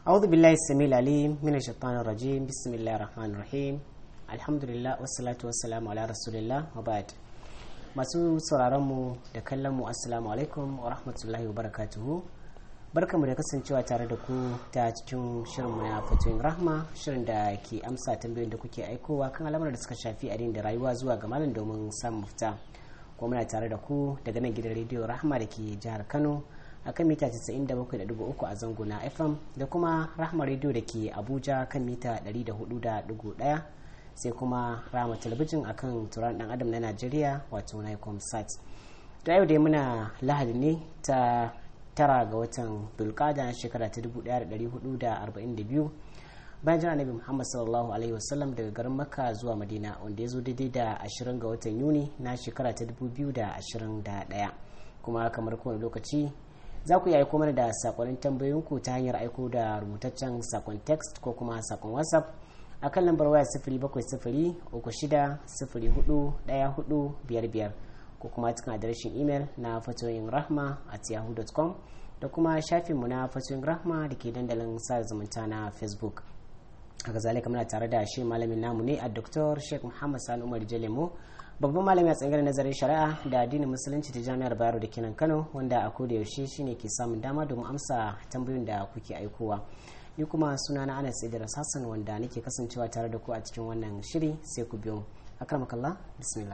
أعوذ بالله السميع العليم من الشيطان الرجيم بسم الله الرحمن الرحيم الحمد لله والصلاة والسلام على رسول الله وبعد masu sauraron mu da kallon mu assalamu alaikum wa rahmatullahi wa barakatuhu barkamu da kasancewa tare da ku ta cikin shirin mu na fatoyin rahma shirin da ke amsa tambayoyin da kuke aikowa kan al'amuran da suka shafi addini da rayuwa zuwa ga malam domin samun mafita kuma muna tare da ku daga nan gidan rediyo rahma da ke jihar kano a kan mita 97.3 a zango na fm da kuma rahma rediyo da ke abuja kan mita 104.1 sai kuma rama talabijin a kan turan dan adam na najeriya wato nicom sat da yau dai muna lahadi ne ta tara ga watan dulkada na shekara ta 1442 bayan jira nabi muhammad sallallahu alaihi wasallam daga garin makka zuwa madina wanda ya zo daidai da 20 ga watan yuni na shekara ta 2021 kuma kamar kowane lokaci za ku yi aiko mana da sakonnin tambayoyinku ta hanyar aiko da rubutaccen sakon text ko kuma sakon whatsapp a kan lambar waya sifiri bakwai sifiri uku shida sifiri hudu daya hudu biyar biyar ko kuma cikin adireshin imel na fatoyin rahma at yahoo.com da kuma shafinmu na fatoyin rahma da ke dandalin sa zumunta na facebook haka zalika muna tare da shi malamin namu ne a dr sheikh muhammad sani umar jalemo babban malami a tsangar nazarin shari'a da addinin musulunci ta jami'ar bayero da kenan kano wanda a koda yaushe shine ke samun dama domin amsa tambayoyin da kuke aikowa ni kuma suna na anas idris hassan wanda nake kasancewa tare da ku a cikin wannan shiri sai ku biyo akramakallah bismillah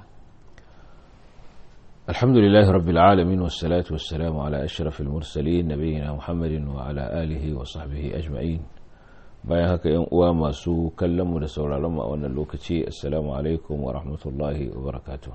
الحمد لله رب العالمين والصلاة والسلام على أشرف المرسلين نبينا محمد وعلى آله وصحبه أجمعين bayan haka yan uwa masu kallon mu da sauraron mu a wannan lokaci assalamu alaikum wa rahmatullahi wa barakatuh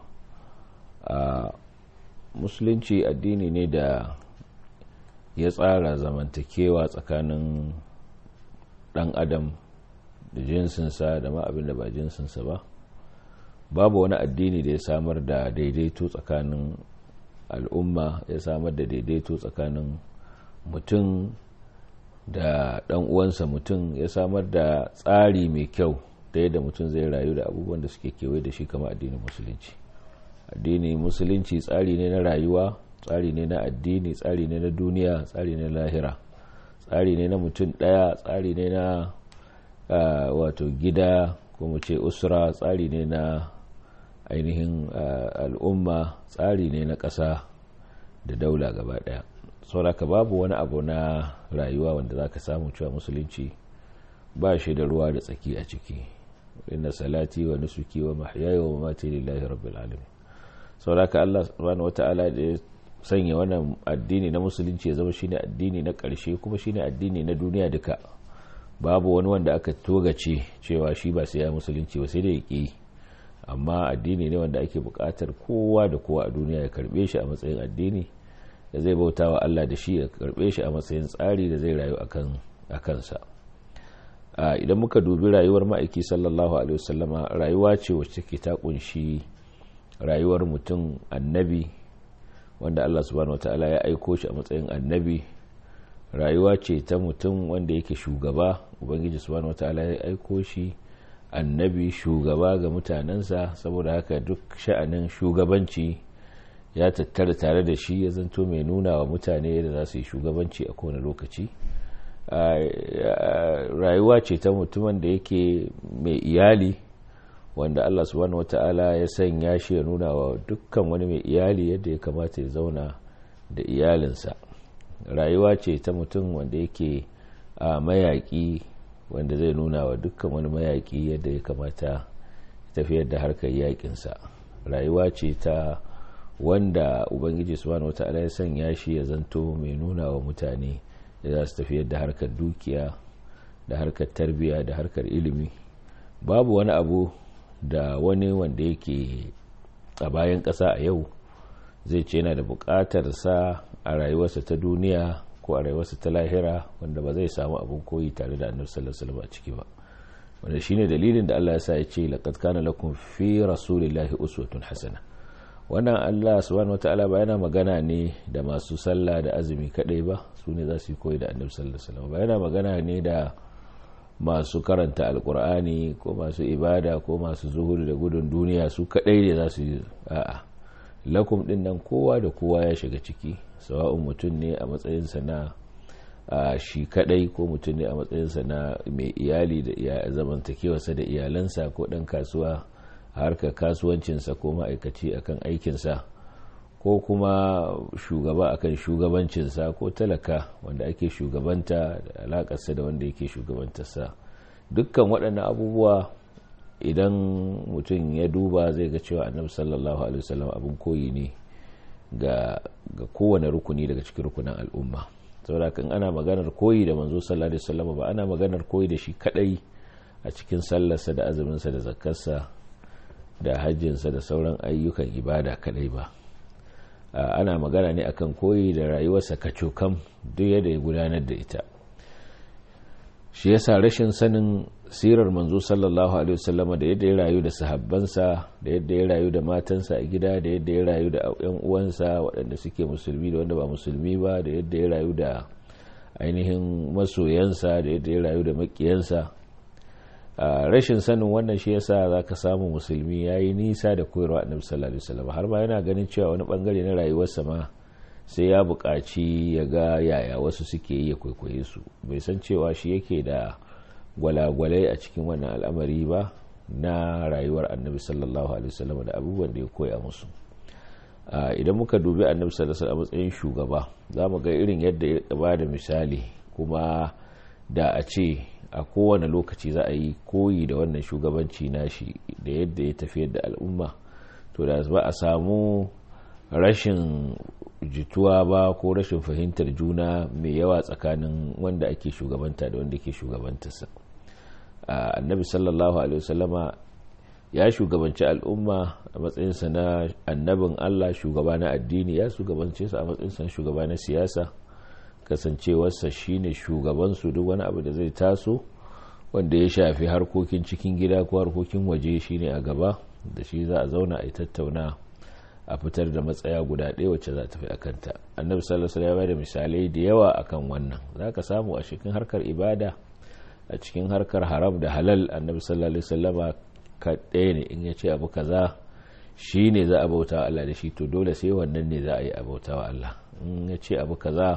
a musulunci addini ne da ya tsara zamantakewa tsakanin dan adam da jinsinsa da ma abin da ba jinsinsa ba babu wani addini da ya samar da daidaito tsakanin al'umma ya samar da daidaito tsakanin mutum da dan uwansa mutum ya samar da tsari mai kyau da yadda mutum zai rayu da abubuwan da suke kewaye da shi kama addinin musulunci addini musulunci tsari ne na rayuwa tsari ne na addini tsari ne na duniya tsari ne na lahira tsari ne na mutum daya tsari ne na wato gida ko mu ce usra tsari ne na ainihin al'umma tsari ne na ƙasa da daula gaba daya sauraka babu wani abu na rayuwa wanda za ka samu cewa musulunci ba shi da ruwa da tsaki a ciki inna salati wa nusuki wa mahyaya wa mamati lillahi rabbil alamin sauraka Allah subhanahu wata'ala da ya sanya wannan addini na musulunci ya zama shine addini na ƙarshe kuma shine addini na duniya duka babu wani wanda aka togace cewa shi ba sai ya musulunci ba sai da ya ƙi amma addini ne wanda ake buƙatar kowa da kowa a duniya ya karbe shi a matsayin addini da zai bauta wa Allah da shi ya karbe shi a matsayin tsari da zai rayu a kansa idan muka dubi rayuwar ma'aiki sallallahu alaihi wasallama rayuwa ce wacce take ta kunshi rayuwar mutum annabi wanda Allah subhanahu wataala ya aiko shi a matsayin annabi rayuwa ce ta mutum wanda yake shugaba ubangiji subhanahu wataala ya aiko shi annabi shugaba ga mutanensa saboda haka duk sha'anin shugabanci ya tattara tare da shi ya zanto mai nuna wa mutane da za su yi shugabanci a kowane lokaci rayuwa ce ta mutumin da yake mai iyali wanda allah subhanahu wata'ala ya sanya shi ya nuna wa dukkan wani mai iyali yadda ya kamata ya zauna da iyalinsa rayuwa ce ta mutum wanda yake a mayaƙi wanda zai nuna wa dukkan wani mayaƙi yadda ya kamata tafiyar da harkar yaƙinsa rayuwa ce ta wanda ubangiji subhanahu wata'ala ya sanya shi ya zanto mai nuna wa mutane da za su tafiyar da harkar dukiya da harkar tarbiya da harkar ilimi babu wani abu da wani wanda yake a bayan ƙasa a yau zai ce yana da buƙatar sa a rayuwarsa ta duniya ko a rayuwarsa ta lahira wanda ba zai samu abin koyi tare da annabi sallallahu alaihi wasallam a ciki ba wanda shine dalilin da Allah ya sa ya ce laqad kana lakum fi rasulillahi uswatun hasana wannan Allah subhanahu wataala ba yana magana ne da masu sallah da azumi kadai ba su ne za su yi koyi da annabi sallallahu alaihi wasallam ba yana magana ne da masu karanta alkur'ani ko masu ibada ko masu zuhuri da gudun duniya su kadai ne za su yi a'a lakum din nan kowa da kowa ya shiga ciki sawa'un mutum ne a matsayinsa na shi kadai ko mutum ne a matsayinsa na mai iyali da zamantakewarsa da iyalansa ko ɗan kasuwa harkar kasuwancinsa ko ma'aikaci akan aikinsa ko kuma shugaba akan shugabancinsa ko talaka wanda ake shugabanta da alakarsa da wanda yake shugabantarsa dukkan waɗannan abubuwa idan mutum ya duba zai ga cewa annabi sallallahu alaihi wasallam abin koyi ne ga kowane rukuni daga cikin rukunin al'umma saboda kan ana maganar koyi da manzo sallallahu alaihi wasallam ba ana maganar koyi da shi kadai a cikin sallarsa da azuminsa da zakkarsa da hajjinsa da sauran ayyukan ibada kadai ba ana magana ne akan koyi da rayuwarsa kacokam duk yadda ya gudanar da ita shi yasa rashin sanin sirar manzo sallallahu alaihi wasallama da yadda ya rayu da sahabbansa da yadda ya rayu da matansa a gida da yadda ya rayu da yan uwansa waɗanda suke musulmi da wanda ba musulmi ba da yadda ya rayu da ainihin masoyansa da yadda ya rayu da makiyansa rashin sanin wannan shi yasa za ka samu musulmi ya yi nisa da koyarwa annabi sallallahu alaihi wasallam har ma yana ganin cewa wani bangare na rayuwarsa ma sai ya buƙaci ya ga yaya wasu suke yi ya kwaikwaye su bai san cewa shi yake da gwalagwalai a cikin wannan al'amari ba na rayuwar annabi sallallahu alaihi wasallam da abubuwan da ya koya musu idan muka dubi annabi sallallahu alaihi wasallam a matsayin shugaba za mu ga irin yadda ya ba da misali kuma da a ce a kowane lokaci za a yi koyi da wannan shugabanci nashi da yadda ya tafiyar da al'umma to da ba a samu rashin jituwa ba ko rashin fahimtar juna mai yawa tsakanin wanda ake shugabanta da wanda ke shugabantarsa annabi sallallahu alaihi wasallama ya shugabanci al'umma a matsayinsa na annabin allah shugaba na addini ya shugabance su a matsayinsa shugaba na siyasa kasancewarsa shine shugabansu duk wani abu da zai taso wanda ya shafi harkokin cikin gida ko harkokin waje shine a gaba da shi za a zauna a yi tattauna a fitar da matsaya guda ɗaya wacce za ta fi akanta annabi sallallahu alaihi wasallam da misalai da yawa akan wannan zaka samu a cikin harkar ibada a cikin harkar haram da halal annabi sallallahu alaihi wasallam ka ɗaya ne in ya ce abu kaza shi ne za a bauta wa Allah da shi to dole sai wannan ne za a yi a bauta wa Allah in ya ce abu kaza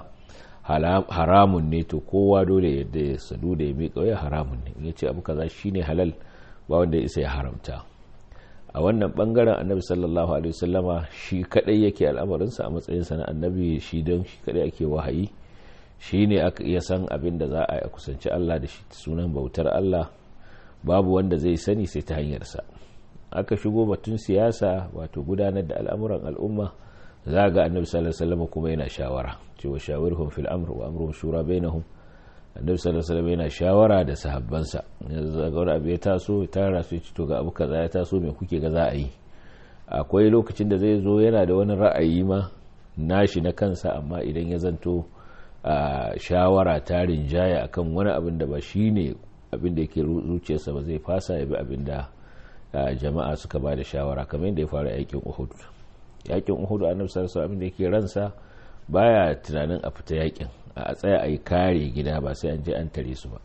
haramun ne to kowa dole yadda ya sadu da ya miƙa ya haramun ne in ya ce abu kaza shi ne halal ba wanda ya isa ya haramta a wannan bangaren annabi sallallahu alaihi wasallama shi kadai yake al'amarinsa a matsayinsa na annabi shi don shi kadai ake wahayi shi ne aka iya san abin da za a yi kusanci Allah da shi sunan bautar Allah babu wanda zai sani sai ta hanyarsa aka shigo batun siyasa wato gudanar da al'amuran al'umma za ga annabi sallallahu alaihi wasallam kuma yana shawara cewa shawirhum fil amr wa amruhum shura bainahum annabi sallallahu alaihi wasallam yana shawara da sahabbansa yanzu ga wani abu ya taso ya tara su to ga abu kaza ya taso me kuke ga za a yi akwai lokacin da zai zo yana da wani ra'ayi ma nashi na kansa amma idan ya zanto a shawara ta rinjaya akan wani abin da ba shine abin da yake zuciyarsa ba zai fasa ya bi abin da jama'a suka ba da shawara kamar yadda ya faru a yakin uhud yakin uhud annabi sallallahu alaihi da yake ransa baya tunanin a fita yakin a tsaya a yi kare gida ba sai an je an tare su ba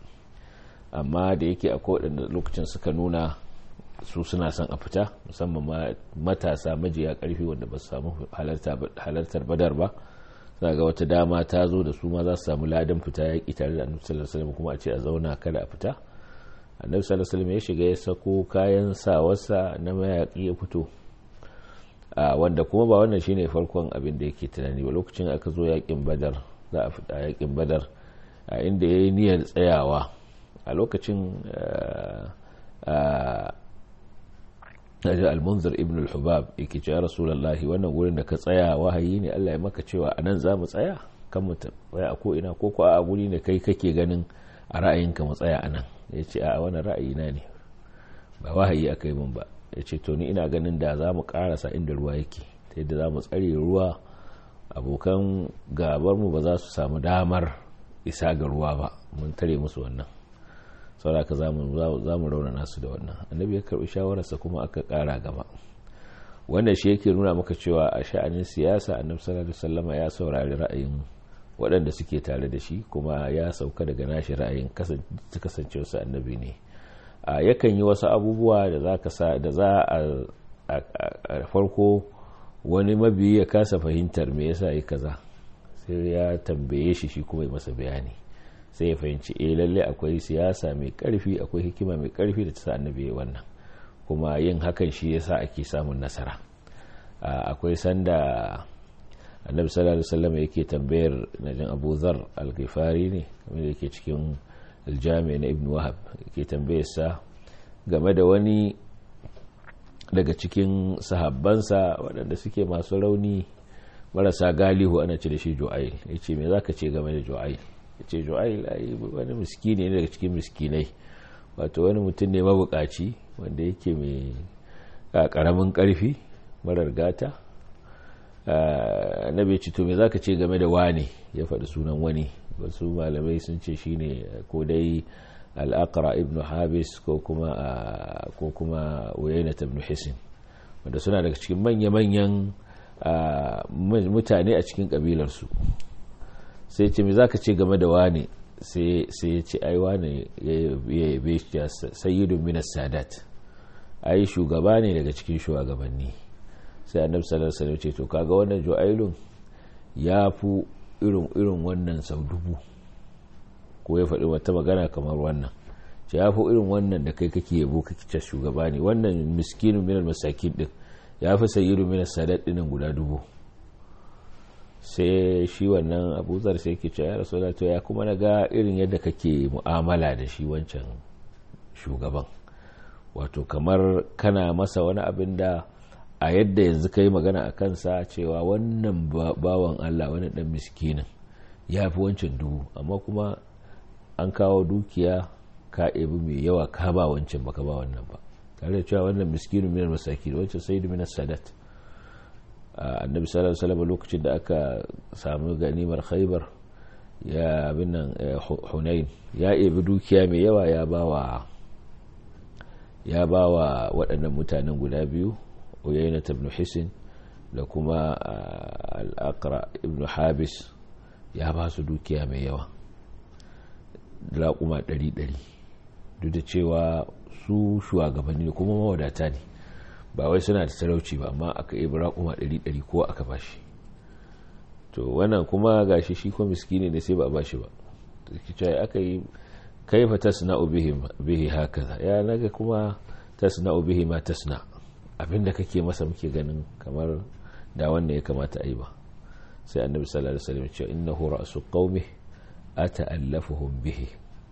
amma da yake akwai waɗanda lokacin suka nuna su suna son a fita musamman matasa majiya karfi wanda ba su samu halartar badar ba za ga wata dama ta zo da su ma za su samu ladan fita yaƙi tare da annabi sallallahu alaihi kuma a ce a zauna kada a fita annabi sallallahu alaihi ya shiga ya sako kayan sawarsa na mayaƙi ya fito wanda kuma ba wannan shine farkon abin da yake tunani ba lokacin aka zo yaƙin badar za a fita yaƙin badar a inda ya yi niyyar tsayawa a lokacin al-munzir ibn al-hubab yake ce ya rasulullahi wannan gurin da ka tsaya wahayi ne Allah ya maka cewa anan za mu tsaya kan mu tsaya a ko ina ko ko a guri ne kai kake ganin a ra'ayinka mu tsaya anan ya ce a wannan ra'ayi na ne ba wahayi aka yi min ba ya ce to ni ina ganin da za mu karasa inda ruwa yake ta yadda za mu tsare ruwa abokan gabar mu ba za su samu damar isa ga ruwa ba mun tare musu wannan sauraka za mu raunana su da wannan annabi ya karbi shawararsa kuma aka kara gaba wanda shi yake nuna maka cewa a sha'anin siyasa annabi sallallahu alaihi wasallama ya saurari ra'ayin waɗanda suke tare da shi kuma ya sauka daga nashi ra'ayin kasancewa su annabi ne a yakan yi wasu abubuwa da za ka sa da za a farko wani mabiyi ya kasa fahimtar me yasa yi kaza sai ya tambaye shi shi kuma ya masa bayani sai ya fahimci eh lalle akwai siyasa mai karfi akwai hikima mai karfi da ta sa annabi ya wannan kuma yin hakan shi yasa ake samun nasara akwai sanda annabi sallallahu alaihi wasallam yake tambayar najin Abu Zar al-Ghifari ne kamar yake cikin aljami na Ibn Wahab yake tambayar sa game da wani daga cikin sahabbansa waɗanda suke masu rauni marasa galihu ana ce da shi Ju'ail yace me zaka ce game da Ju'ail yace Ju'ail ai wani miskini ne daga cikin miskinai wato wani mutum ne mabukaci wanda yake mai karamin karfi marar gata na bai to me zaka ce game da wani ya faɗi sunan wani wasu malamai sun ce shine ko dai al'aqra ibn habis ko kuma ko kuma uyayna ibn hisin wanda suna daga cikin manya-manyan mutane a cikin kabilarsu sai ce me zaka ce game da wani sai ya ce ai wani ya yabe shi sayyidun minas sadat ai shugaba ne daga cikin shugabanni sai annabi sallallahu alaihi wasallam ce to kaga wannan ju'ailun ya fi irin irin wannan sau dubu ko ya faɗi wata magana kamar wannan ce ya fi irin wannan da kai kake yabo kake ce shugaba ne wannan miskinu minal masakin din ya fi sayyidu minas sadat dinin guda dubu sai shi wannan abuzar sai ke ce ya rasulullah to ya kuma na ga irin yadda kake mu'amala da shi wancan shugaban wato kamar kana masa wani abin da a yadda yanzu ka yi magana a kansa cewa wannan bawan Allah wani dan miskinin ya fi wancan dubu amma kuma an kawo dukiya ka ebi mai yawa ka ba wancan baka ba wannan ba tare da cewa wannan miskinin minar masaki wancan sai minar sadat annabi sallallahu alaihi wasallam lokacin da aka samu ganimar khaybar ya abin nan hunain ya ebi dukiya mai yawa ya bawa ya bawa waɗannan mutanen guda biyu uyayna ibn hisin da kuma al-aqra ibn habis ya ba su dukiya mai yawa raƙuma ɗari-ɗari duk da cewa su shugabanni ne kuma mawadata ne ba wai suna da talauci ba amma aka yi raƙuma ɗari-ɗari ko aka ba shi to wannan kuma gashi shi kuma miskini ne sai ba a ba shi ba aka yi kaifa tasna'u bihi hakaza ya naga kuma tasna'u bihi ma tasna' abinda kake masa muke ganin kamar da wanda ya kamata a yi ba sai annabi sallallahu alaihi wasallam ce innahu ra'su qaumi ata'allafuhum bihi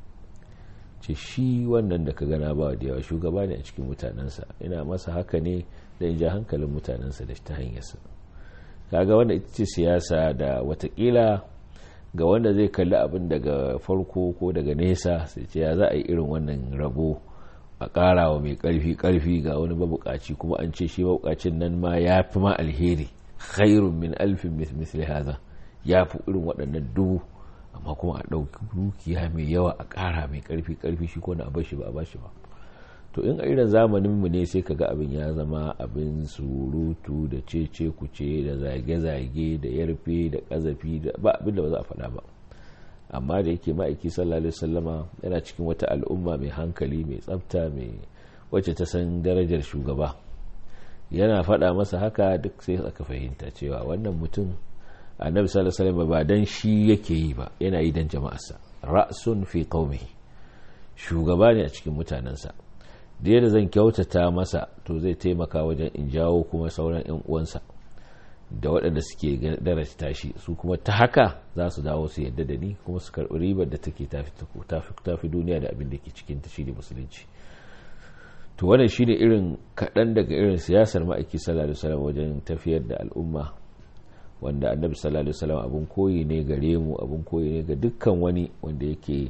ce shi wannan da ka gana ba da yawa shugaba ne a cikin mutanensa ina masa haka ne da in ja hankalin mutanensa da ta hanyarsa kaga wanda ita ce siyasa da watakila ga wanda zai kalli abin daga farko ko daga nesa sai ce ya za a yi irin wannan rabo a ƙara wa mai ƙarfi ƙarfi ga wani mabukaci kuma an ce shi mabukacin nan ma ya fi ma alheri khairun min alfin misli haza ya fi irin waɗannan dubu amma kuma a ɗauki dukiya mai yawa a ƙara mai ƙarfi ƙarfi shi ko na a bashi ba a bashi ba to in a irin zamanin mu ne sai kaga abin ya zama abin surutu da cece kuce da zage-zage da yarfe da ƙazafi da ba abin da ba za a faɗa ba amma da yake ma'aiki sallallahu alaihi wasallama yana cikin wata al'umma mai hankali mai tsafta mai wacce ta san darajar shugaba yana faɗa masa haka duk sai aka fahimta cewa wannan mutum annabi sallallahu alaihi wasallam ba dan shi yake yi ba yana yi dan jama'arsa ra'sun fi qaumihi shugaba ne a cikin mutanensa da yadda zan kyautata masa to zai taimaka wajen in jawo kuma sauran yan uwansa da waɗanda suke darajta shi su kuma ta haka za su dawo su yadda da ni kuma su karɓi ribar da take tafi duniya da abin da ke cikin ta shine musulunci to wannan shine irin kaɗan daga irin siyasar ma'aiki sallallahu alaihi wasallam wajen tafiyar da al'umma wanda annabi sallallahu alaihi wasallam abun koyi ne gare mu abun koyi ne ga dukkan wani wanda yake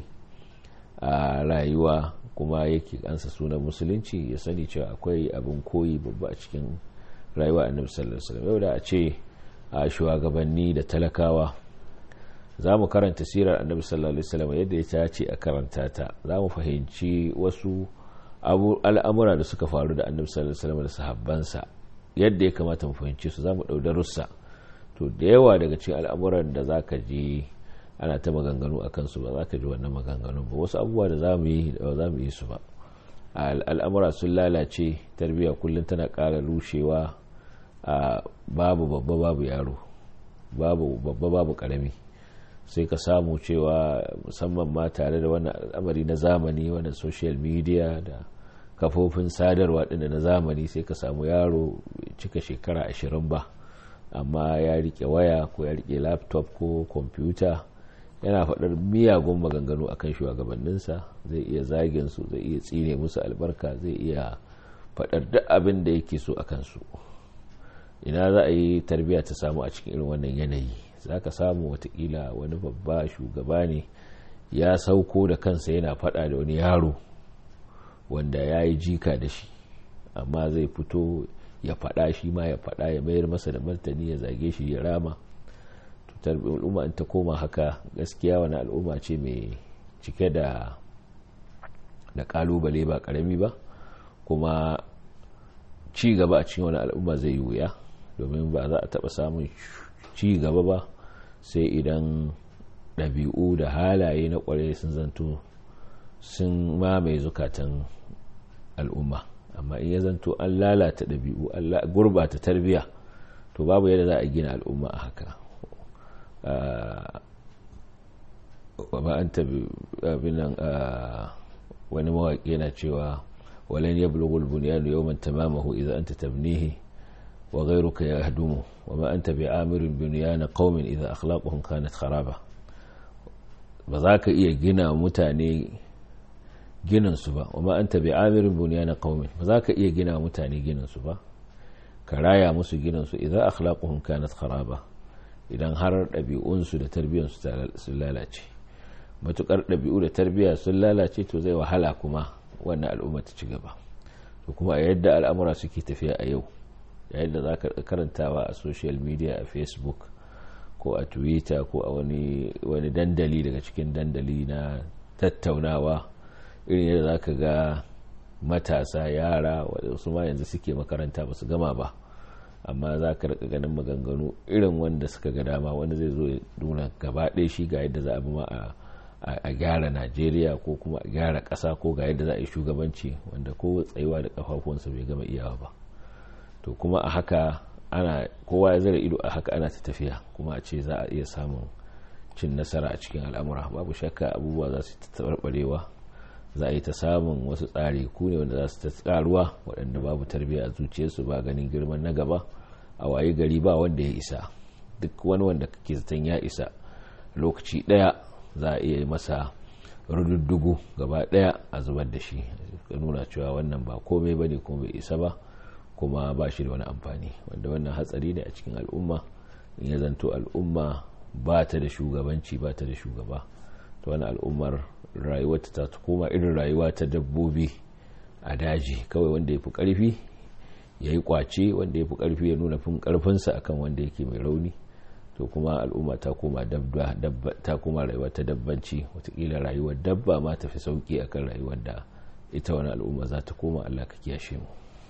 a rayuwa kuma yake ansa sunan musulunci ya sani cewa akwai abun koyi babba a cikin rayuwa annabi sallallahu alaihi wasallam yau da a ce a shugabanni da talakawa za mu karanta sirar annabi sallallahu alaihi wasallam yadda ya ce a karanta ta za mu fahimci wasu al'amura da suka faru da annabi sallallahu alaihi wasallam da sahabbansa yadda ya kamata mu fahimci su za mu ɗau darussa to da yawa daga cikin al'amuran da za ka ji ana ta maganganu a kansu ba za ka ji wannan maganganun ba wasu abubuwa da za mu yi ba za mu yi su ba al'amura sun lalace tarbiyya kullum tana ƙara rushewa a babu babba babu yaro babu babba babu karami sai ka samu cewa musamman ma tare da wannan al'amari na zamani wannan social media da kafofin sadarwa ɗin na zamani sai ka samu yaro cika shekara ashirin ba amma ya rike waya ko ya rike laptop ko kwamfuta yana faɗar miyagun maganganu akan shugabanninsa zai iya zagin su zai iya tsine musu albarka zai iya faɗar duk abin da yake so a kansu ina za a yi tarbiyya ta samu a cikin irin wannan yanayi za ka samu watakila wani babba shugaba ne ya sauko da kansa yana faɗa da wani yaro wanda ya yi jika da shi amma zai fito ya faɗa shi ma ya faɗa ya mayar masa da martani ya zage shi ya rama al'umma in ta koma haka gaskiya wani al'umma ce mai cike da da kalubale ba karami ba kuma ci gaba a cikin wani al'umma zai yi wuya domin ba za a taɓa samun ci gaba ba sai idan ɗabi'u da halaye na ƙwarai sun zanto sun mamaye zukatan al'umma amma in ya zanto an lalata ɗabi'u an gurbata tarbiyya to babu yadda za a gina al'umma a haka ba an tabi abinan wani mawaƙi yana cewa walan ya bulugul bunyanu yawman tamamahu idan anta tabnihi wa ghayruka yahdumu wa ma anta bi amirin bunyana qaumin idan akhlaquhum kanat kharaba ba za ka iya gina mutane gininsu ba wa anta bi amirin bunyana qaumin ba za ka iya gina mutane gininsu ba ka raya musu gininsu idan akhlaquhum kanat kharaba idan har ɗabi'unsu da tarbiyyarsu sun lalace matukar ɗabi'u da tarbiyya sun lalace to zai wahala kuma wannan al'umma ta ci gaba to kuma a yadda al'amura suke tafiya a yau yayin da za ka karantawa a social media a facebook ko a twitter ko a wani dandali daga cikin dandali na tattaunawa irin yadda za ka ga matasa yara waɗansu ma yanzu suke makaranta ba su gama ba amma za ka rika ganin maganganu irin wanda suka ga dama wanda zai zo ya nuna gaba ɗaya shi ga yadda za a bi ma a gyara najeriya ko kuma a gyara ƙasa ko ga yadda za a yi shugabanci wanda ko tsayuwa da kafafuwansa bai gama iyawa ba to kuma a haka ana kowa ya zara ido a haka ana ta tafiya kuma a ce za a iya samun cin nasara a cikin al'amura babu shakka abubuwa za su ta tabarbarewa za a yi ta samun wasu tsari ku ne wanda za su ta tsaruwa waɗanda babu tarbiyya a zuciyarsu ba ganin girman na gaba a waye gari ba wanda ya isa duk wani wanda kake zaton ya isa lokaci ɗaya za a iya masa rududdugu gaba ɗaya a zubar da shi ka nuna cewa wannan ba komai ba ne kuma bai isa ba kuma ba shi da wani amfani wanda wannan hatsari ne a cikin al'umma in ya zanto al'umma ba ta da shugabanci ba ta da shugaba to wani al'ummar rayuwarta ta koma irin rayuwa ta dabbobi a daji kawai wanda ya fi ƙarfi ya yi kwace wanda ya fi ƙarfi ya nuna fin ƙarfinsa akan wanda yake mai rauni to kuma al'umma ta koma dabba ta koma rayuwa ta dabbanci watakila rayuwar dabba ma ta fi sauki akan rayuwar da ita wani al'umma za ta koma allah ka kiyashe mu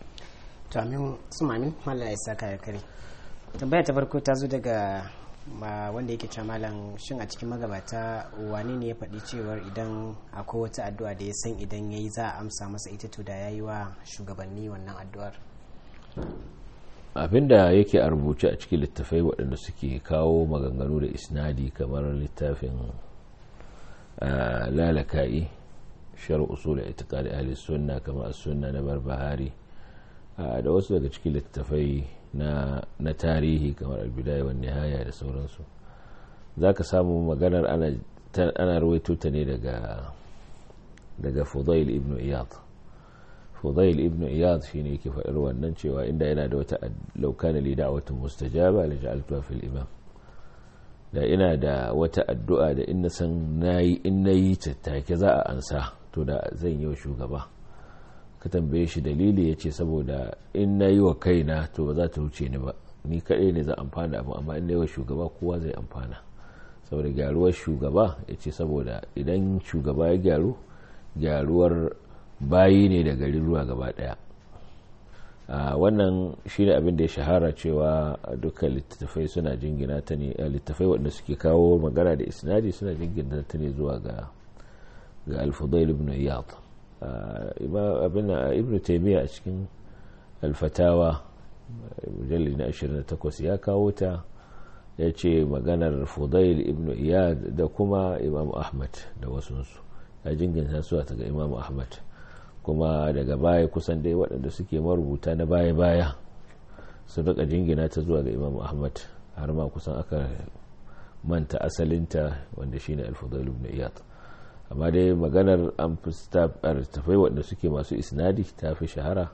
to amin su mamin mallam ya saka ya kare tambaya ta farko ta zo daga ma wanda yake cewa malam shin a cikin magabata wane ne ya faɗi cewar idan akwai wata addu'a da ya san idan ya yi za a amsa masa ita to da ya yi wa shugabanni wannan addu'ar abinda yake a rubuce a cikin littafai waɗanda suke kawo maganganu da isnadi kamar littafin lalaka'i shar usul itiqadi ahli sunna kamar sunna na barbahari da wasu daga cikin littafai na, na tarihi kamar albidaya wa nihaya da sauransu za ka samu maganar ana, ana ruwaito ta ne daga daga fudail ibn iyad fudail ibn iyad shi ne yake faɗar wannan cewa inda yana da wata laukana lida wata mustajaba da ja'altuwa fil imam da ina da wata addu'a da in na san nayi in nayi ta take za a ansa to da zan yi wa shugaba ka tambaye shi dalili ya ce saboda in na yi wa kaina to ba za ta wuce ni ba ni kaɗai ne za amfana abu amma in na yi wa shugaba kowa zai amfana saboda gyaruwar shugaba ya ce saboda idan shugaba ya gyaru gyaruwar bayi ne da gari ruwa gaba ɗaya wannan shi ne abin da ya shahara cewa dukkan littattafai suna jingina ta ne littattafai waɗanda suke kawo magana da isnadi suna jingina ta ne zuwa ga ga alfudail ibn iyad abin ibn taimiyya a cikin alfatawa mujalli na 28 ya kawo ta ya ce maganar fudail ibn iyad da kuma imam ahmad da wasunsu ya jingina su ga imam ahmad kuma daga baya kusan dai waɗanda suke marubuta na baya-baya sun rika jingina ta zuwa ga imam ahmad har ma kusan aka manta asalinta wanda shine al-fudail ibn iyad amma dai maganar an fi tafai waɗanda suke masu isnadi ta fi shahara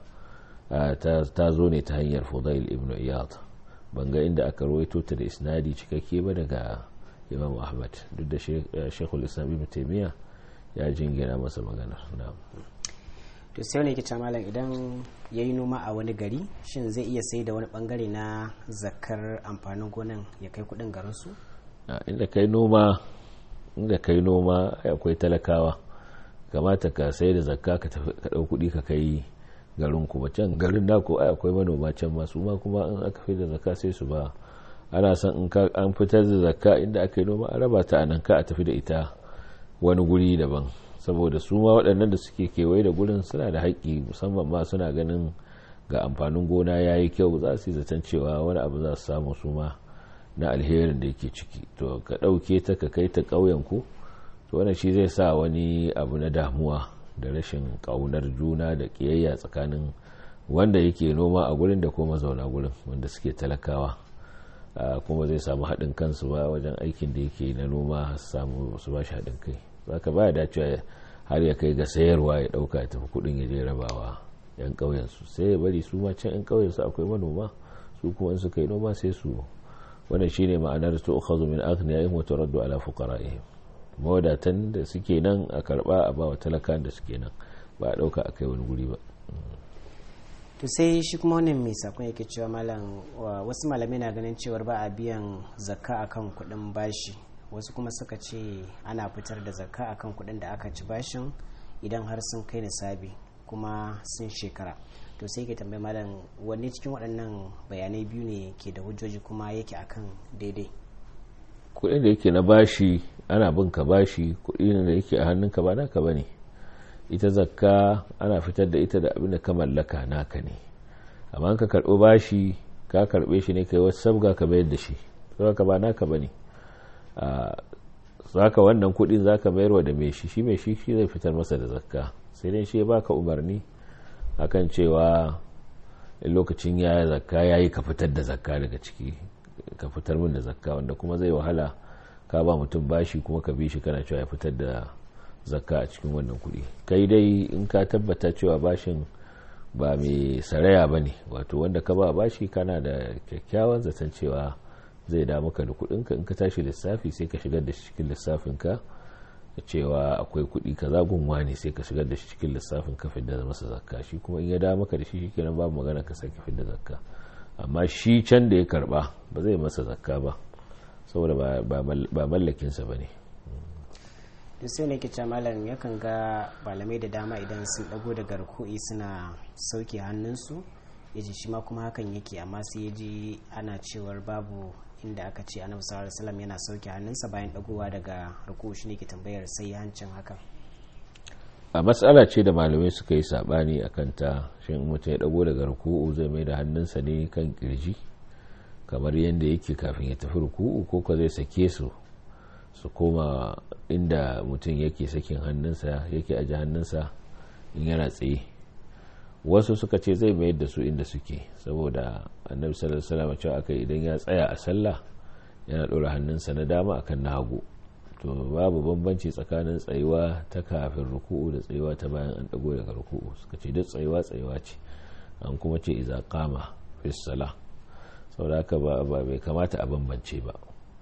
ta zo ne ta hanyar fudail ibn iyad banga inda aka rawaito ta da isnadi cikakke ba daga imam ahmad duk da shekul islam ibn taimiyya ya jingina masa maganar to sai wani yake malam idan ya yi noma a wani gari shin zai iya sai da wani bangare na zakar amfanin gonan ya kai kudin garinsu inda kai noma inda kai noma akwai talakawa kamata ka sai da zakka ka ɗau kuɗi ka kai garin ku can garin naku ai akwai manoma can masu ma kuma in aka fi da zakka sai su ba ana son in ka an fitar da zakka inda aka yi noma a raba ta a nan ka a tafi da ita wani guri daban saboda su ma waɗannan da suke kewaye da gurin suna da haƙƙi musamman ma suna ganin ga amfanin gona ya yi kyau za su yi zaton cewa wani abu za su samu su ma na alherin da yake ciki to ka ɗauke ta ka kai ta ƙauyen ku to wannan shi zai sa wani abu na damuwa da rashin ƙaunar juna da ƙiyayya tsakanin wanda yake noma a gurin da kuma zauna gurin wanda suke talakawa kuma zai samu haɗin kansu ba wajen aikin da yake na noma samu su ba shi haɗin kai za ka baya dacewa har ya kai ga sayarwa ya ɗauka ya tafi kuɗin ya je rabawa yan ƙauyensu sai ya bari su ma can yan ƙauyensu akwai manoma su kuma in suka yi noma sai su wannan shine ma'anar to ukhadhu min aghniyahum wa turaddu ala fuqara'ihim mawadatan da suke nan a karba a bawa talakan da suke nan ba a dauka akai wani guri ba to sai shi kuma wannan mai sakon yake cewa malam wasu malamai na ganin cewar ba a biyan zakka akan kuɗin bashi wasu kuma suka ce ana fitar da zakka akan kuɗin da aka ci bashin idan har sun kai nisabi kuma sun shekara to sai ke tambayi malam wanne cikin waɗannan bayanai biyu ne ke da hujjoji kuma yake akan daidai kuɗin da yake na bashi ana bin ka bashi kuɗi da yake a hannunka ba naka ba ne ita zakka ana fitar da ita da abin da ka mallaka naka ne amma ka karɓi bashi ka karɓe shi ne kai wasu sabga ka bayar da shi ka ba naka ba ne zaka wannan kuɗin zaka mayarwa da mai shi shi mai shi shi zai fitar masa da zakka sai dai shi ya baka umarni akan cewa lokacin ya zakka ya yi ka fitar da zakka daga ciki ka fitar min da zakka wanda kuma zai wahala ka ba mutum bashi kuma ka bi shi kana cewa ya fitar da zakka a cikin wannan kuɗi kai dai in ka tabbata cewa bashin ba mai saraya ba ne wato wanda ka ba bashi kana da kyakkyawan zaton cewa zai da maka da kuɗinka in ka tashi lissafi sai ka shigar da shi cikin lissafinka cewa akwai kuɗi kaza gunwa ne sai ka shigar da shi cikin lissafin ka fidda masa zakka shi kuma in ya da maka da shi shikenan babu magana ka sake fidda zakka amma shi can da ya karba ba zai masa zakka ba saboda ba mallakinsa ba ne duk sai ne kice malam yakan ga malamai da dama idan sun dago daga ruku'i suna sauke hannunsu ya ji shi ma kuma hakan yake amma sai ya ji ana cewar babu inda aka ce annabi sallallahu alaihi wasallam yana sauke hannunsa bayan dagowa daga ruku shi ne ke tambayar sai hancin hakan a matsala ce da malamai suka yi sabani a kanta shin mutum ya dago daga ruku'u zai mai da hannunsa ne kan kirji kamar yadda yake kafin ya tafi ruku'u ko ka zai sake su su koma inda mutum yake sakin hannunsa yake aji hannunsa in yana tsaye wasu suka ce zai mayar da su inda suke saboda annabi sallallahu alaihi wasallam cewa akai idan ya tsaya a sallah yana ɗora hannunsa na dama akan na hagu to babu bambanci tsakanin tsayuwa ta kafin ruku'u da tsayuwa ta bayan an dago daga ruku'u suka ce duk tsayuwa tsayuwa ce an kuma ce iza qama fi salah saboda haka ba bai kamata a bambance ba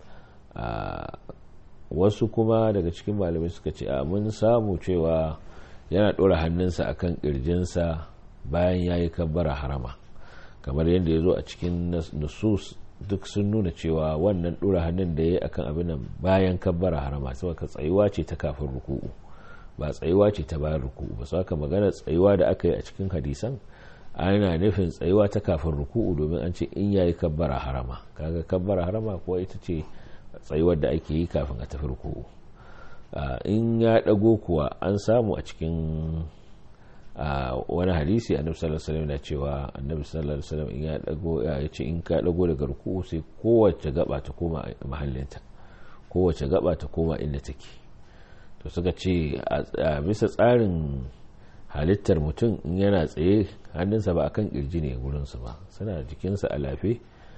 wasu kuma daga cikin malamai suka ce a mun samu cewa yana ɗora hannunsa akan ƙirjinsa bayan ya yi kabbara harama kamar yadda ya zo a cikin nusus duk sun nuna cewa wannan ɗora hannun da ya yi akan abin nan bayan kabbara harama saboda tsayuwa ce ta kafin ruku'u ba tsayuwa ce ta bayan ruku'u ba haka magana tsayuwa da aka yi a cikin hadisan ana nufin tsayuwa ta kafin ruku'u domin an ce in yayi kabbara harama kaga kabbara harama kuwa ita ce tsayuwar da ake yi kafin a tafi ruku'u in ya dago kuwa an samu a cikin a wani hadisi annabi sallallahu alaihi wasallam na cewa annabi sallallahu alaihi wasallam in ya dago ya ce in ka dago daga ruku sai kowace gaba ta koma mahallinta kowace gaba ta koma inda take to suka ce a bisa tsarin halittar mutum in yana tsaye hannunsa ba akan kirji ne gurinsa ba suna jikinsa a lafe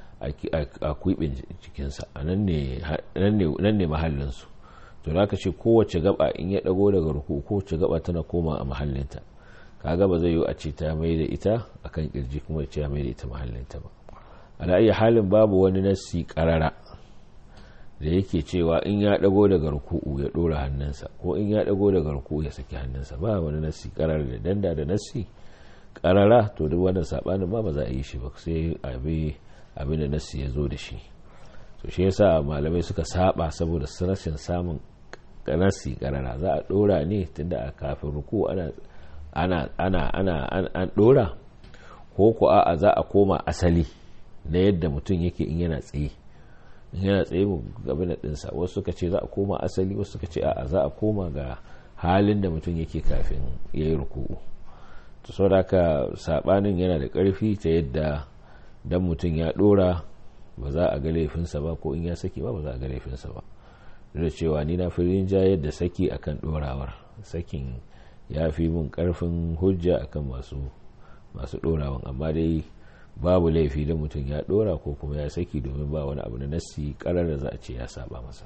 a kwibin jikinsa a nan ne mahallinsu to da ka ce kowace gaba in ya dago daga ruku kowace gaba tana koma a mahallinta kaga ba zai yi a ce ta mai da ita akan kirji kuma ya ce ya mai da ita mahallinta ba ala iya halin babu wani nassi karara da yake cewa in ya dago daga ruku'u ya dora hannunsa ko in ya dago daga ruku'u ya saki hannunsa ba wani nassi karara da danda da nassi karara to duk wannan sabanin ba ba za a yi shi ba sai abi abin da nassi ya zo da shi to shi yasa malamai suka saba saboda rashin samun nassi karara za a dora ne tunda a kafin ruku'u ana ana ana ana an dora ko ko a'a za a koma asali na yadda mutum yake in yana tsaye yana tsaye mu gabi na ɗinsa wasu suka ce za a koma asali wasu suka ce a'a za a koma ga halin da mutum yake kafin ya yi ruku'u to sau da haka saɓanin yana da ƙarfi ta yadda dan mutum ya ɗora ba za a ga laifinsa ba ko in ya saki ba ba za a ga laifinsa ba da cewa ni na firin jayar da saki akan ɗorawar sakin ya fi mun ƙarfin hujja akan masu masu ɗorawan amma dai babu laifi da mutum ya dora ko kuma ya saki domin ba wani abu na nassi karar da za a ce ya saba masa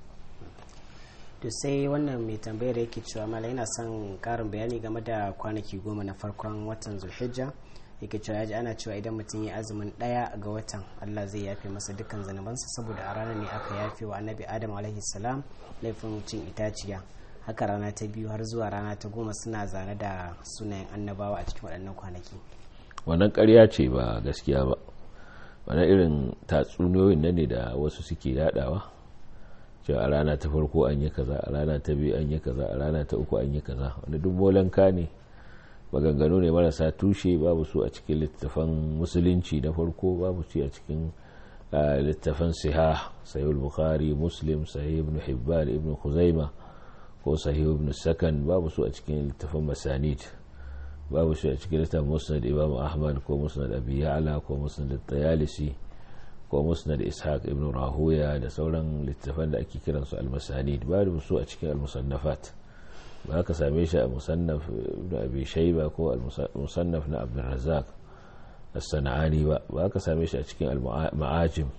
to sai wannan mai tambayar yake cewa mala yana son karin bayani game da kwanaki goma na farkon watan zulhijja yake cewa yaji ana cewa idan mutum ya azumin daya ga watan allah zai yafe masa dukkan zanubansa saboda a ranar ne aka yafe wa annabi adam alaihi salam laifin cin itaciya haka rana ta biyu har zuwa rana ta goma suna zane da sunayen annabawa a cikin waɗannan kwanaki wannan karya ce ba gaskiya ba wani irin tatsuniyoyin nan ne da wasu suke yadawa cewa a rana ta farko an yi kaza a rana ta biyu an yi kaza a rana ta uku an yi kaza wani duk molanka ne maganganu ne marasa tushe babu su a cikin littafan musulunci na farko babu su a cikin littafan siha sahih bukhari muslim sahih ibn hibban ibn khuzaima ko sahih ibn sakan babu su a cikin littafan masanid babu shi a cikin littafin musnad imam ahmad ko musnad abi ya'la ko musnad tayalisi ko musnad ishaq ibn rahuya da sauran littafan da ake kiransu al-masanid babu su a cikin al-musannafat ba ka same shi a musannaf ibn abi shayba ko al-musannaf na abdul razzaq as-sana'ani ba ba ka same shi a cikin al-ma'ajim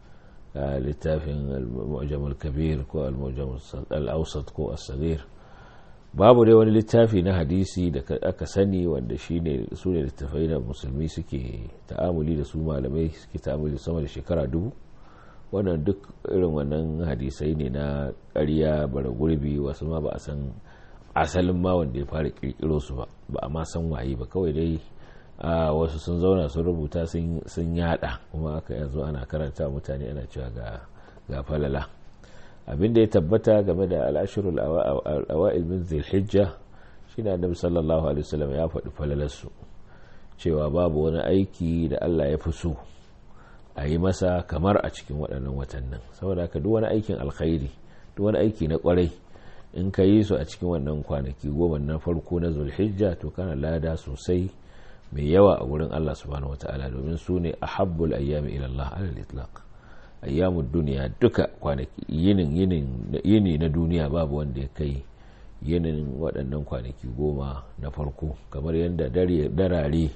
littafin al-mu'jam al-kabir ko al-mu'jam al-awsat ko as-saghir babu dai wani littafi na hadisi da aka sani wanda shine su ne littafai da musulmi suke ta'amuli da su malamai suke ta'amuli sama da shekara dubu wannan duk irin wannan hadisai ne na ƙarya bara gurbi wasu ma ba a san asalin ma wanda ya fara kirkiro su ba ba a ma san waye ba kawai dai a wasu sun zauna sun rubuta sun yada kuma aka yanzu ana karanta mutane ana cewa ga falala abin da ya tabbata game da al'ashirul awa'il min zilhijja shi ne annabi sallallahu alaihi wasallam ya faɗi falalarsu cewa babu wani aiki da Allah ya fi so a yi masa kamar a cikin waɗannan watannin saboda haka duk wani aikin alkhairi duk wani aiki na ƙwarai in ka yi su a cikin wannan kwanaki goma na farko na zulhijja to kana lada sosai mai yawa a wurin Allah subhanahu wataala domin su ne ahabbul ayyami ila Allah alal itlaq ayyamun duniya duka kwanaki yinin yini na duniya babu wanda ya kai yinin waɗannan kwanaki goma na farko kamar yadda darare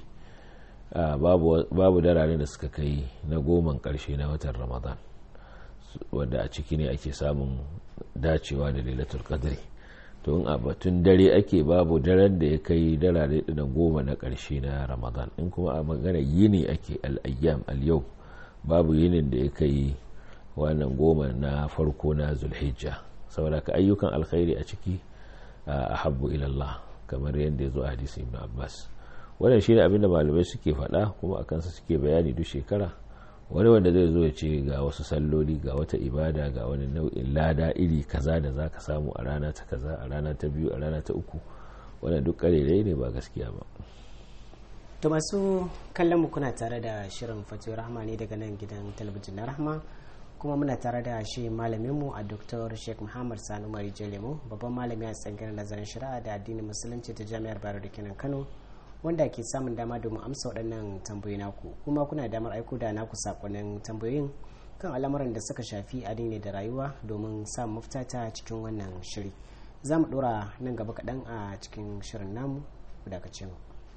babu darare da suka kai na goman ƙarshe na watan ramadan wanda a ciki ne ake samun dacewa da lailatul qadri to in a batun dare ake babu daren da ya kai darare na goma na ƙarshe na ramadan in kuma a magana yini ake al'ayyam al-yau babu yinin da ya kai wannan goma na farko na zulhijja saboda ka ayyukan alkhairi a ciki a habbu ilallah kamar yadda ya zo a hadisi ibn abbas wannan shine abin da malamai suke faɗa kuma a kansa suke bayani duk shekara wani wanda zai zo ya ce ga wasu salloli ga wata ibada ga wani nau'in lada iri kaza da za ka samu a rana ta kaza a rana ta biyu a rana ta uku wannan duk karerai ne ba gaskiya ba to masu kallon mu kuna tare da shirin fatiyo rahma ne daga nan gidan talabijin na rahma kuma muna tare da shi malaminmu a dr sheikh muhammad sanu mari lemo babban malami a tsangirar nazarin shari'a da addinin musulunci ta jami'ar bayero da kenan kano wanda ke samun dama domin amsa waɗannan tambayoyi naku kuma kuna damar aiko da naku sakonnin tambayoyin kan al'amuran da suka shafi addini da rayuwa domin samun mafita ta cikin wannan shiri za mu ɗora nan gaba kaɗan a cikin shirin namu ku dakace mu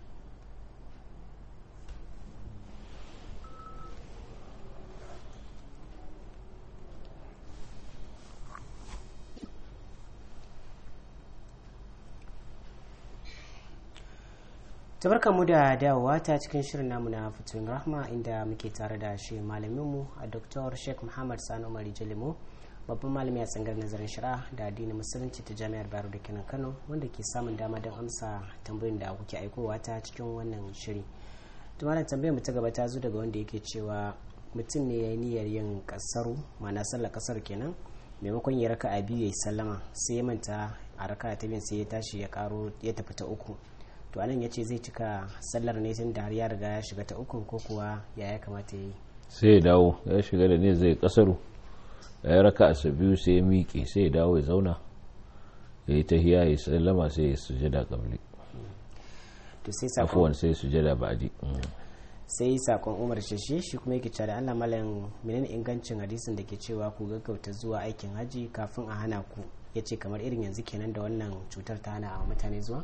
tabarka mu da dawowa ta cikin shirin namu na fitowin rahma inda muke tare da shi malaminmu a dr sheikh muhammad sani umar jalimo babban malami a tsangar nazarin shari'a da addinin musulunci ta jami'ar bayero da kenan kano wanda ke samun dama don amsa tambayoyin da kuke aikowa ta cikin wannan shiri tumanin tambayar mu ta gaba ta zo daga wanda yake cewa mutum ne ya yi niyyar yin kasaru ma'ana sallar kasar kenan maimakon ya raka a biyu ya yi sallama sai ya manta a raka ta biyu sai ya tashi ya karo ya tafi ta uku to anan ya ce zai cika sallar ne tun da har ya riga ya shiga ta ukun ko kuwa ya ya kamata ya yi sai ya dawo ya shiga da ne zai kasaru ya raka a biyu sai ya miƙe sai ya dawo ya zauna ya yi tahiya ya sallama sai ya sujada kabli to sai sakon afuwan sai sujada baji sai sakon umar shashi shi kuma yake cewa da Allah malam menene ingancin hadisin da ke cewa ku gaggauta zuwa aikin haji kafin a hana ku ya ce kamar irin yanzu kenan da wannan cutar ta hana a mutane zuwa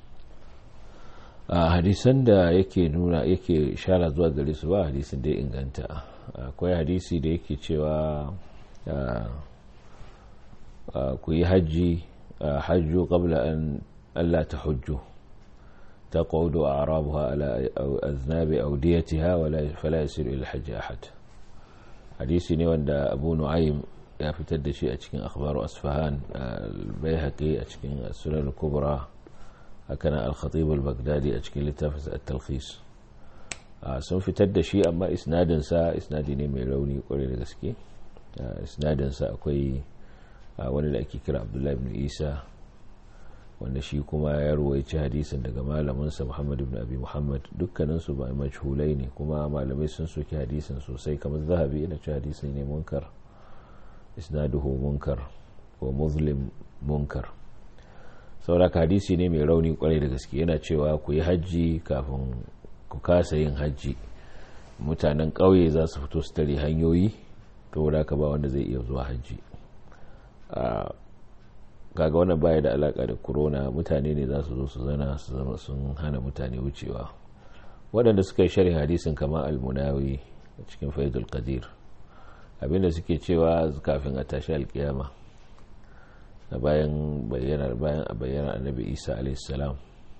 a hadisan da yake nuna yake shara zuwa gare su ba hadisin da ya inganta akwai hadisi da yake cewa ku yi hajji hajju qabla an Allah ta hujju ta qawdu a'rabuha ala aznabi awdiyatiha wala fala yasiru ila hajji ahad hadisi ne wanda Abu Nu'aym ya fitar da shi a cikin akhbaru asfahan al-Baihaqi a cikin sunan kubra hakanan al-khatib al-baghdadi a cikin littafin at-talkhis sun fitar da shi amma isnadin sa isnadi ne mai rauni kwarai da gaske isnadin sa akwai wani da ake kira abdullahi ibn isa wanda shi kuma ya ruwaici hadisin daga malamin sa muhammad ibn abi muhammad dukkanin su ba majhulai ne kuma malamai sun soki hadisin sosai kamar zahabi yana ci hadisin ne munkar isnaduhu munkar ko muslim munkar sauraka hadisi ne mai rauni kwarai da gaske yana cewa ku yi hajji kafin ku kasa yin hajji mutanen ƙauye za su fito su tare hanyoyi to da ka ba wanda zai iya zuwa hajji kaga wannan baya da alaka da corona mutane ne za su zo su zana su zama sun hana mutane wucewa waɗanda suka yi sharhin hadisin kamar almunawi a cikin faidul qadir abinda suke cewa kafin a tashi alkiyama na bayan bayyanar bayan a bayyanar annabi isa alaihissalam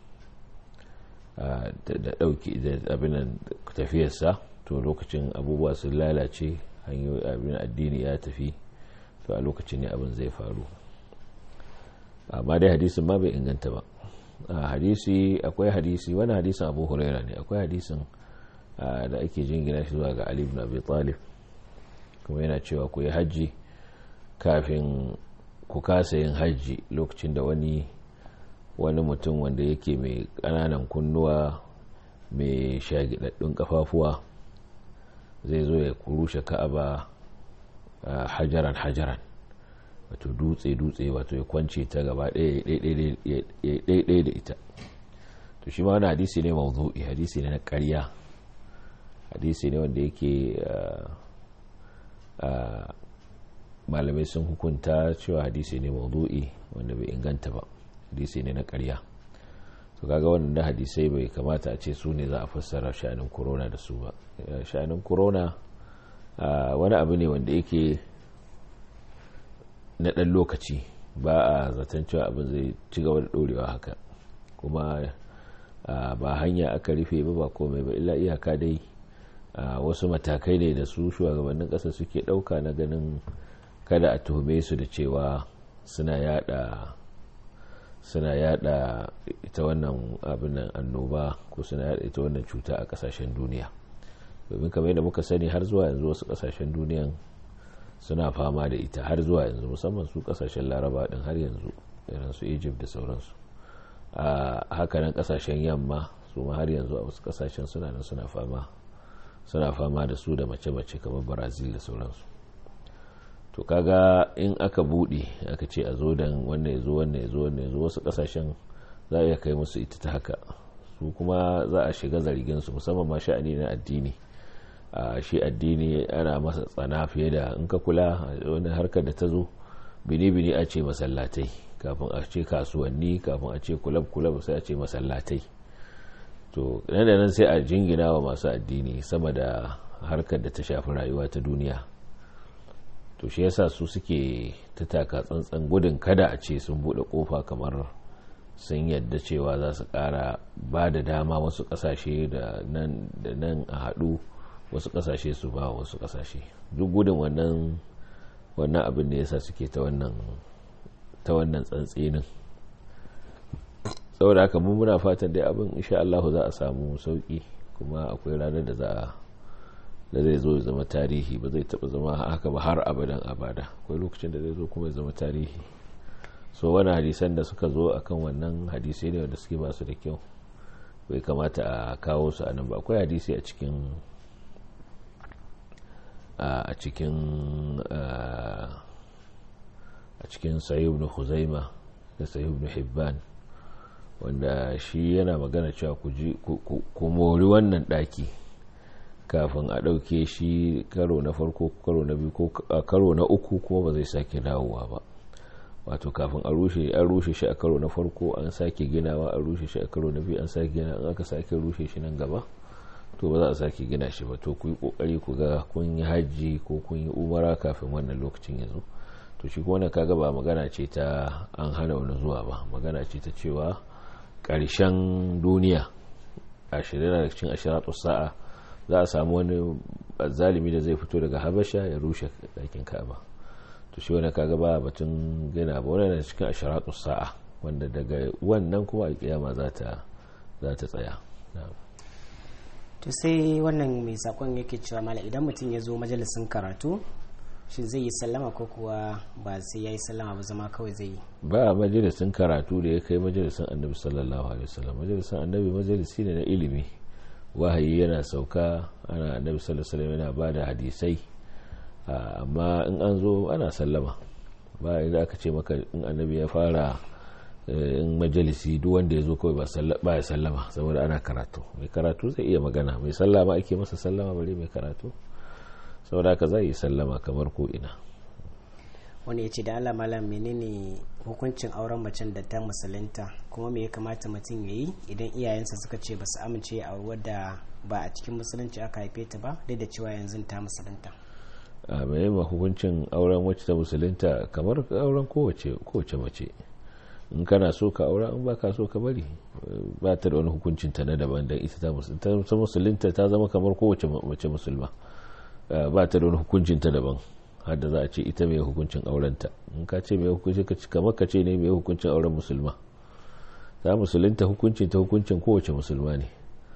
da dauki da abinan tafiyarsa to lokacin abubuwa sun lalace hanyoyi abin addini ya tafi to a lokacin ne abin zai faru amma dai hadisin ma bai inganta ba hadisi akwai hadisi wani hadisin abu huraira ne akwai hadisin da ake jingina shi zuwa ga ali ibn abi talib kuma yana cewa ku yi hajji kafin ku kasa yin hajji lokacin da wani wani mutum wanda yake mai ƙananan kunnuwa mai shagidaddun kafafuwa zai zo ya kurushe ka'aba hajaran hajaran wato dutse dutse wato ya kwance ta gaba ɗaya da ita to shi ma wani hadisi ne mawdu'i hadisi ne na ƙarya hadisi ne wanda yake malamai sun hukunta cewa hadisi ne maudu'i wanda bai inganta ba hadisi ne na karya to kaga wannan hadisai bai kamata a ce su ne za a fassara sha'anin corona da su ba sha'anin corona wani abu ne wanda yake na ɗan lokaci ba a zaton cewa abin zai ci gaba da ɗorewa haka kuma ba hanya aka rufe ba ba komai ba illa iyaka dai wasu matakai ne da su shugabannin ƙasa suke ɗauka na ganin kada a tuhume su da cewa suna yada suna yada ita wannan abin annoba ko suna yada ita wannan cuta a kasashen duniya domin kamar yadda muka sani har zuwa yanzu wasu kasashen duniyan suna fama da ita har zuwa yanzu musamman su kasashen laraba din har yanzu irin su egypt da sauransu a hakanan kasashen yamma su ma har yanzu a wasu kasashen suna nan suna fama suna fama da su da mace-mace kamar brazil da sauransu to kaga in aka bude aka ce a zo dan wannan ya zo wannan ya zo wannan ya zo wasu kasashen za a iya kai musu ita ta haka su kuma za a shiga zargin su musamman ma sha'ani na addini a shi addini ana masa tsana fiye da in ka kula wani harkar da ta zo bini-bini a ce masallatai kafin a ce kasuwanni kafin a ce kulab-kulab sai a ce masallatai to nan da nan sai a jingina wa masu addini sama da harkar da ta shafi rayuwa ta duniya to shi yasa su suke ta taka tsantsan gudun kada a ce sun bude kofa kamar sun yadda cewa za su kara ba da dama wasu kasashe da nan da nan a haɗu wasu kasashe su ba wasu kasashe duk gudun wannan wannan abin da yasa suke ta wannan ta wannan tsantsinin saboda haka mun muna fatan dai abin insha Allah za a samu sauki kuma akwai ranar da za a da zai zo ya zama tarihi ba zai taba zama haka ba har abadan abada akwai lokacin da zai zo kuma ya zama tarihi so wani hadisan da suka zo akan wannan hadisai ne wanda suke basu da kyau bai kamata a kawo su a nan ba akwai hadisi a cikin a cikin a cikin sayi ibn huzaima da sayi ibn hibban wanda shi yana magana cewa ku mori wannan daki kafin a ɗauke shi karo na farko karo na biyu ko karo na uku kuma ba zai sake dawowa ba wato kafin a rushe an rushe shi a karo na farko an sake ginawa an rushe shi a karo na biyu an sake gina an aka sake rushe shi nan gaba to ba za a sake gina shi ba to ku yi kokari ku ga kun yi hajji ko kun yi umara kafin wannan lokacin ya zo to shi kuma kaga ba magana ce ta an hana wani zuwa ba magana ce ta cewa ƙarshen duniya ashirin da cikin ashiratu sa'a za a samu wani zalimi da zai fito daga habasha ya rushe ɗakin ka'aba to shi wani kaga ba batun gina ba wani da cikin ashiratu sa'a wanda daga wannan kuma alkiyama za ta tsaya to sai wannan mai sakon yake cewa mala idan mutum ya zo majalisin karatu shi zai yi sallama ko kuwa ba sai ya yi sallama ba zama kawai zai yi ba majalisin karatu da ya kai majalisin annabi sallallahu alaihi wasallam majalisin annabi majalisi ne na ilimi wahayi yana sauka ana annabi sallallahu alaihi wasallam yana ba da hadisai amma in an zo ana sallama ba idan aka ce maka in annabi ya fara in majalisi duk wanda ya zo kawai ba ya sallama saboda ana karatu mai karatu zai iya magana mai sallama ake masa sallama bare mai karatu saboda haka zai yi sallama kamar ko ina wani ya ce da Allah malam menene hukuncin auren macen da ta musulunta kuma me ya kamata mutum ya yi idan iyayensa suka ce ba su amince a wadda ba a cikin musulunci aka haife ta ba duk da cewa yanzu ta musulunta a mai ma hukuncin auren wacce ta musulunta kamar auren kowace mace in kana so ka aura in baka so ka bari ba ta da wani hukuncin ta na daban dan ita ta musulunta ta zama kamar kowace mace musulma ba ta da wani hukuncin ta daban har da za a ce ita mai hukuncin aurenta in ka ce mai hukuncin kamar ka ce ne mai hukuncin auren musulma ta musulunta hukuncin ta hukuncin kowace musulma ne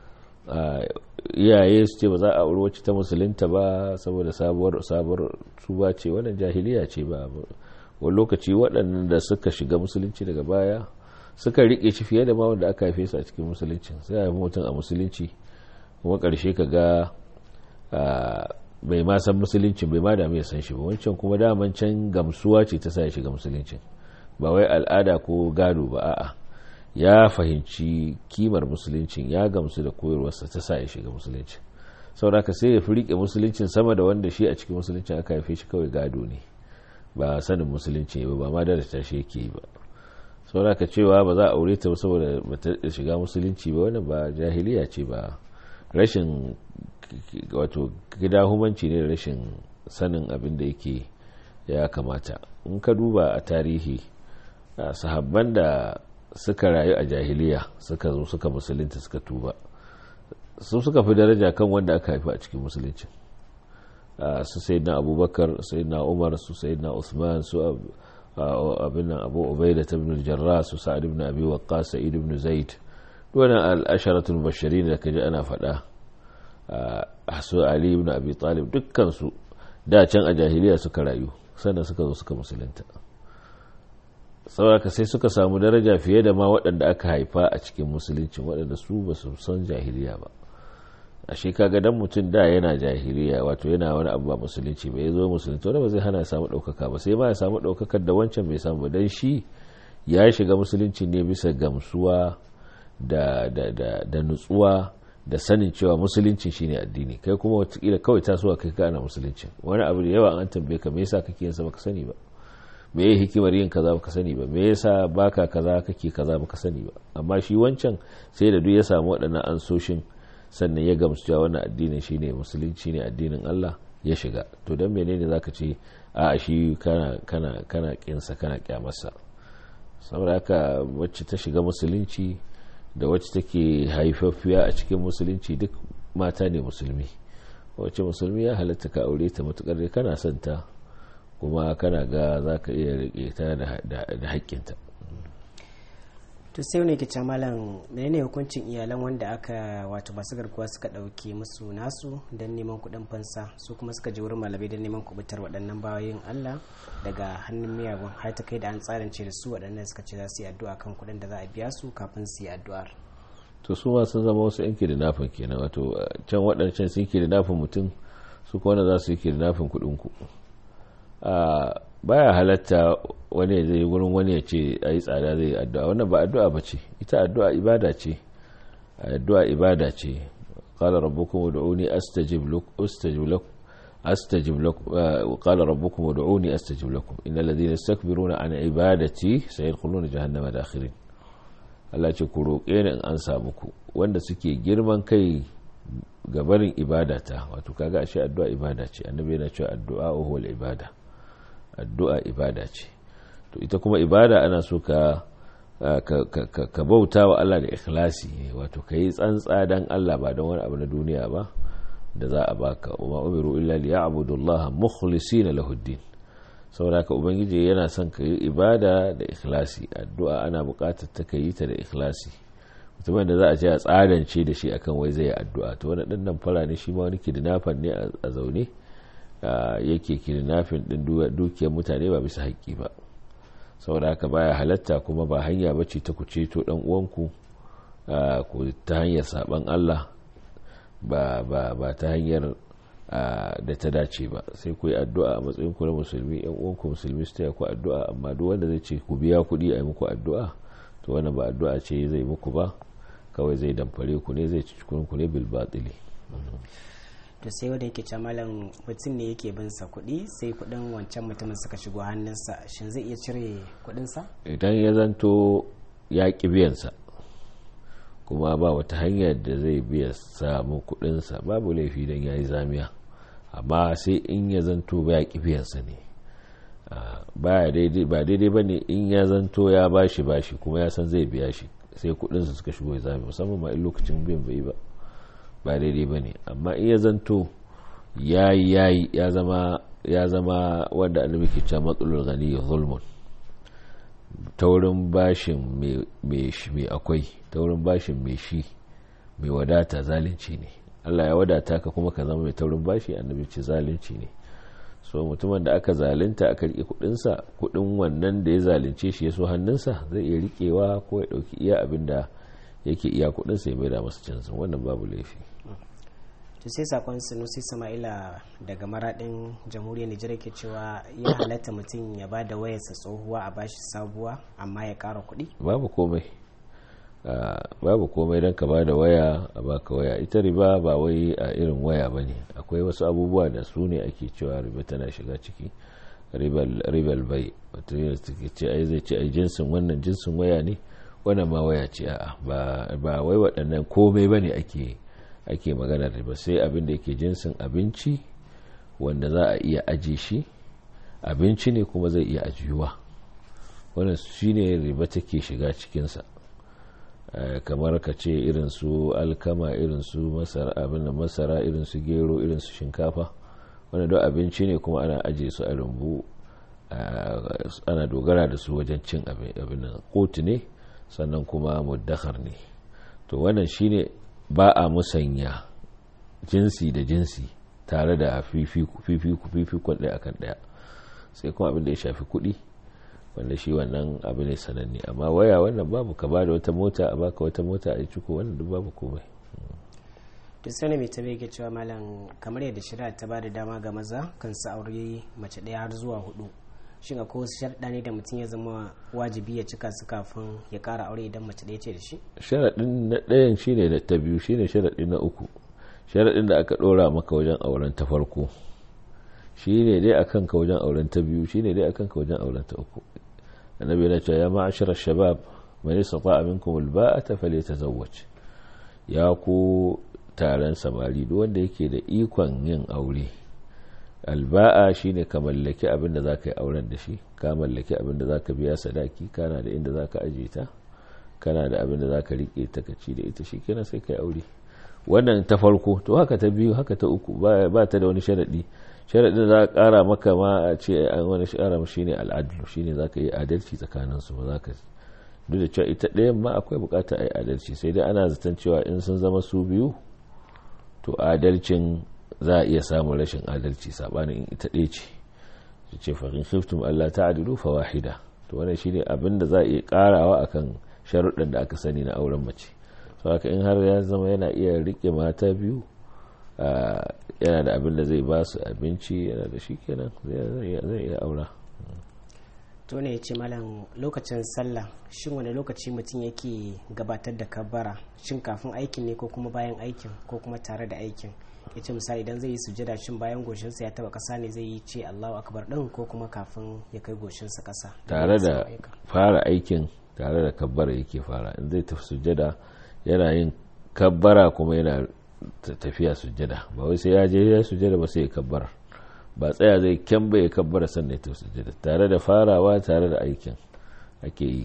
iyaye su ce ba za a auri wacce ta musulunta ba saboda sabuwar sabuwar tuba ce wannan jahiliya ce ba wani lokaci waɗanda suka shiga musulunci daga baya suka riƙe shi fiye da ma wanda aka haife su a cikin musulunci sai a haifi mutum a musulunci kuma ƙarshe ka ga bai ma san musulunci bai ma damu ya san shi ba wancan kuma daman can gamsuwa ce ta sa ya shiga musulunci ba wai al'ada ko gado ba a'a ya fahimci kimar musuluncin ya gamsu da koyarwarsa ta sa ya shiga musulunci sauraka sai ya fi riƙe musuluncin sama da wanda shi a cikin musuluncin aka haife shi kawai gado ne ba sanin musulunci ba ba ma da tashi yake ba sauraka cewa ba za a aure ta saboda ba ta shiga musulunci ba wannan ba jahiliya ce ba rashin wato gida humanci ne da rashin sanin abin da yake ya kamata in ka duba a tarihi sahabban da suka rayu a jahiliya suka zo suka musulunta suka tuba su suka fi daraja kan wanda aka haifi a cikin musulunci su sai na abubakar sai na umar su sai na usman su abin abu ubaida ta ibn jarra su sa'ad ibn abi waqqas sa'id ibn zaid wannan al-asharatul bashirin da kaji ana faɗa su ali ibn abi talib dukkan su da can a jahiliya suka rayu sannan suka zo suka musulunta saboda sai suka samu daraja fiye da ma waɗanda aka haifa a cikin musulunci waɗanda su ba su san jahiliya ba a shi kaga dan mutum da yana jahiliya wato yana wani abu ba musulunci ba ya zo musulunci wanda ba zai hana ya samu ɗaukaka ba sai ma ya samu ɗaukakar da wancan bai samu ba dan shi ya shiga musulunci ne bisa gamsuwa da, da, da, da nutsuwa da sanin cewa musulunci shine addini kai kuma watakila kawai tasowa kai ka ana musulunci wani abu da yawa an tambaye ka me yasa kake yin sa baka sani ba me ya hikimar yin kaza baka sani ba me yasa baka kaza kake kaza baka sani ba amma shi wancan sai da duk ya samu waɗannan ansoshin sannan ya gamsu cewa wannan addinin shine musulunci ne addinin Allah ya shiga to dan menene zaka ce a shi kana kana kana kinsa kana kyamarsa saboda haka wacce ta shiga musulunci da wacce take haifaffiya a cikin musulunci duk mata ne musulmi wacce musulmi ya halatta ka aure ta matukar dai kana son ta kuma kana ga za ka iya rike ta da haƙƙinta to sai wani kice malam menene hukuncin iyalan wanda aka wato masu garkuwa suka ɗauke musu nasu don neman kuɗin fansa su kuma suka je wurin malamai don neman kubutar waɗannan bayoyin allah daga hannun miyagun har ta kai da an tsanance da su waɗannan suka ce za su yi addu'a kan kuɗin da za a biya su kafin su yi addu'ar to su ma sun zama wasu yan kidnapping kenan wato can waɗancan sun kidnapping mutum su kuma wanda za su yi kidnapping kuɗin ku baya halatta wani zai wurin wani ya ce a yi tsada zai addu'a wannan ba addu'a ba ce ita addu'a ibada ce addu'a ibada ce qala rabbukum ud'uni astajib lakum astajib lakum astajib lakum qala rabbukum ud'uni astajib lakum innal ladhina yastakbiruna an ibadati sayadkhuluna jahannama dakhirin Allah ce ku roƙe ni in an samu ku wanda suke girman kai ga barin ibadata wato kaga ashe addu'a ibada ce annabi yana cewa addu'a huwa ibada addu'a ibada ce to ita kuma ibada ana so ka ka bauta wa Allah da ikhlasi wato ka yi tsantsa dan Allah ba don wani abu na duniya ba da za a baka umma umiru illa li ya'budu Allah mukhlisina lahu din saboda ka ubangiji yana son ka yi ibada da ikhlasi addu'a ana buƙatar ta yi ta da ikhlasi mutumin da za a ce a tsadance da shi akan wai zai yi addu'a to wani ɗan nan fara ne shi ma wani kidnapper ne a zaune yake kidnapping din dukiyar mutane ba bisa haƙƙi ba saboda haka baya halatta kuma ba hanya bace ta ku ceto dan uwanku ko ta hanyar saban Allah ba ba ba ta hanyar da ta dace ba sai ku yi addu'a a matsayin ku na musulmi yan uwanku musulmi su taya ku addu'a amma duk wanda zai ce ku biya kuɗi a yi muku addu'a to wannan ba addu'a ce zai muku ba kawai zai damfare ku ne zai ci ku ne bil batili to sai wanda yake malam mutum ne yake bin sa kuɗi sai kuɗin wancan mutumin suka shigo hannunsa shin zai iya cire kuɗinsa idan ya zanto ya ƙi biyansa kuma ba wata hanyar da zai biya samu kuɗinsa babu laifi don ya yi zamiya amma sai in ya zanto ba ya ƙi biyansa ne ba daidai ba ne in ya zanto ya bashi bashi kuma ya san zai biya shi sai kuɗinsa suka shigo ya zame musamman ma in lokacin biyan bai ba ba daidai ba ne amma in ya zanto ya yi ya yi ya zama wanda annabi ke cewa matsalolin gani ya zulmun taurin bashin mai akwai taurin bashin mai shi mai wadata zalunci ne Allah ya wadata ka kuma ka zama mai taurin bashi annabi ce zalunci ne so mutumin da aka zalunta aka rike kudinsa kudin wannan da ya zalunce shi ya so hannunsa zai iya rikewa ko ya dauki iya abin da yake iya kudinsa ya maida masa canzin wannan babu laifi to sai sakon sanusi sama'ila daga maradin jamhuriyar nijar ke cewa ya halatta mutum ya ba da wayarsa tsohuwa a bashi sabuwa amma ya kara kuɗi babu komai babu komai don ka ba da waya a baka waya ita riba ba wai a irin waya ba ne akwai wasu abubuwa da su ne ake cewa riba tana shiga ciki ribal bai wato yana ce ai zai ce ai jinsin wannan jinsin waya ne wannan ma waya ce a'a ba wai waɗannan komai ba ne ake ake maganar riba sai abin da yake jinsin abinci wanda za a iya aje shi abinci ne kuma zai iya ajiyuwa wannan shi ne riba take shiga cikinsa kamar ka ce irin su alkama irin su masara abin da masara irin su gero irin su shinkafa wanda don abinci ne kuma ana aje su a rumbu ana dogara da su wajen cin abin nan kotu ne sannan kuma muddakar ne to wannan shine ba a musanya jinsi da jinsi tare da fifikon ɗaya akan ɗaya sai kuma abin da ya shafi kuɗi wanda shi wannan abu ne sananne amma waya wannan babu ka bada wata mota a baka wata mota a ciko wannan duk babu komai to sai mai tabe ke cewa malam kamar yadda shari'a ta bada dama ga maza kan su aure mace ɗaya har zuwa hudu shin akwai wasu sharɗa ne da mutum ya zama wajibi ya cika su kafin ya ƙara aure idan mace ɗaya ce da shi sharaɗin na ɗayan shine da ta biyu shine sharaɗi na uku sharaɗin da aka ɗora maka wajen auren ta farko shine dai akan ka wajen auren ta biyu shine dai akan ka wajen auren ta uku annabi yana cewa ya ma'ashara shabab man istata'a minkum alba'ata falyatazawwaj ya ku taron samari duk wanda yake da ikon yin aure alba'a shine ka mallaki abin da zaka yi auren da shi ka mallaki abin da zaka biya sadaki kana da inda zaka aje ta kana da abin da zaka rike ta kaci da ita shikenan sai kai aure wannan ta farko to haka ta biyu haka ta uku ba ta da wani sharadi sharadin za ka kara maka ma a ce an wani shara shine al'adlu shine zaka yi adalci tsakanin su ba zaka duk da cewa ita ɗayan ma akwai bukata a yi adalci sai dai ana zaton cewa in sun zama su biyu to adalcin za a iya samun rashin adalci sabanin in ita ɗaya ce su ce farin khiftum Allah ta'adilu fa wahida to wannan shine abin da za a iya karawa akan sharuɗan da aka sani na auren mace so haka in har ya zama yana iya rike mata biyu yana da abin da zai ba su abinci yana da shi kenan zai iya aura to ne ya ce malam lokacin sallah shin wani lokaci mutum yake gabatar da kabbara shin kafin aikin ne ko kuma bayan aikin ko kuma tare da aikin ya ce misali idan zai yi sujada shin bayan goshinsa ya taba kasa ne zai yi ce allahu akbar din ko kuma kafin ya kai goshinsa kasa tare da fara aikin tare da kabbara yake fara in zai tafi sujada yana yin kabbara kuma yana tafiya sujada ba wai sai ya je ya sujada ba sai ya kabbara ba tsaya zai kyamba ya kabbara sannan ya tafi sujada tare da farawa tare da aikin ake yi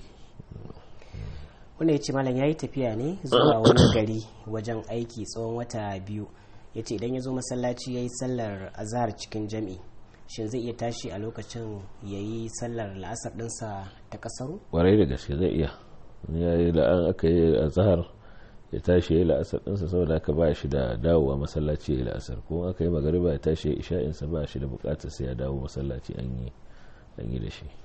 wanda ya ce malam ya yi tafiya ne zuwa wani gari wajen aiki tsawon wata biyu ya ce idan ya zo masallaci ya yi sallar azahar cikin jami'i shin zai iya tashi a lokacin ya yi sallar la'asar ɗinsa ta ƙasaru? warai da gaske zai iya ya yi la'an aka yi azahar ya tashi ya yi la'asar ɗinsa saboda aka ba shi da dawowa masallaci ya yi la'asar ko aka yi magariba ya tashi ya isha'insa ba shi da bukatar sai ya dawo masallaci an yi da shi